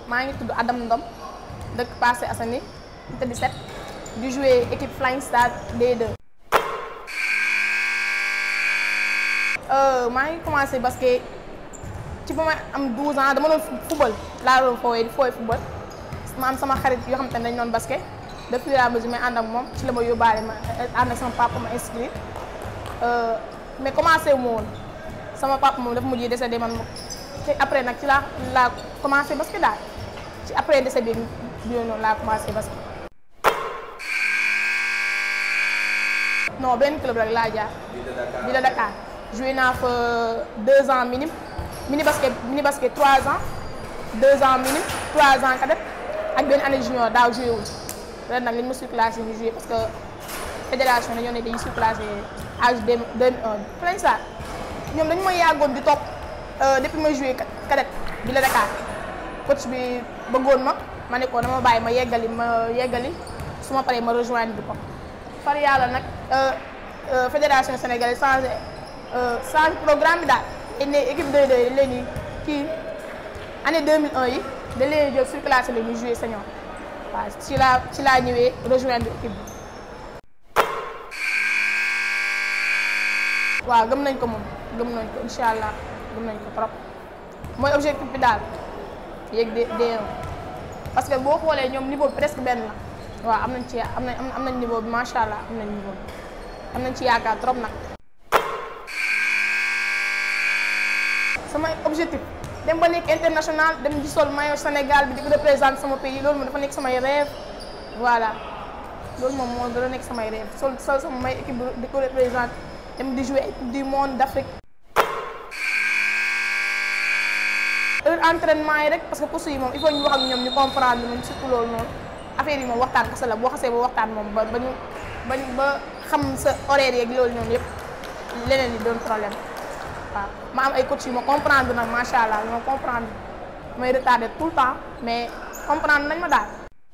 maa ngi tudd Adam Ndom dëkk Parcelles Assainies unité 17 di jouer équipe Flying Stars D2. maa ngi commencé basket ci ba may am 12 ans dama doon football laa doon fooyee di fooy football ma am sama xarit yoo xam te ne dañu doon basket de fur et à mesure may ànd ak moom ci la ma yóbbaale ma ànd ak sama papa ma inscrire mais commencé wu ma woon sama papa moom dafa mujj décédé man te après nag ci laa laa commencé basket daal ci après décès bi bi noonu laa commencé basket. non benn club rek laa jaar. bi la Dakar joué naa fa deux ans minime mini basket mini basket trois ans deux ans minime trois ans cadet ak benn année junior daaw joué wul ren nag li ñu ma surclassé ñu joué parce que fédération dañoo ne dañuy surclassé âge deux deux un plein ça ñoom dañu may yàggoon di topp depuis ma joué cadet bi la Dakar coach bi bëggoon ma ma ne ko dama bàyyi ma yeggali ma yeggali su ma paree ma rejoindre ko far yàlla nag fédération sénégalaise changé changé programme bi daal dañ ne équipe 2 de leen ni kii année 2001 yi da leen jël surclassé la ñuy joué senior waaw ci laa ci laa ñëwee rejoindre équipe bi waaw gëm nañ ko moom gëm nañ ko incha allah gëm nañ ko trop mooy objectif bi daal yéeg de D1 parce que boo xoolee ñoom niveau bi presque benn la waaw am nañ ci am nañ am nañ niveau bi macha allah am nañ niveau bi am nañ ci yaakaar trop nag. sama objectif dem ba nekk international dem di sol maillot Sénégal bi di ko représenter sama pays loolu moom dafa nekk samay rêve voilà loolu moom moo gën a nekk samay rêve sol sol sama may équipe di ko représenter dem di jouer coupe du monde d'Afrique. heure entraînement yi rek parce que course yi moom il faut ñu wax ak ñoom ñu comprendre moom surtout loolu noonu affaire yi moom waxtaan kese la boo xasee ba waxtaan moom ba ba ñu ba ba xam sa horaire yeeg loolu noonu yëpp leneen li doon problème waaw ma am ay coach yu ma comprendre nag macha allah ñoo comprendre may retardé tout le temps mais comprendre nañ ma daal.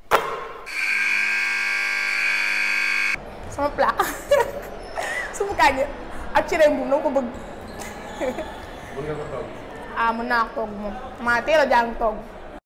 sama plat suufu kànja ak cere mbuum dama ko bëgg. mën nga ko togg. ah mën naa ko togg moom maa teel a jàng togg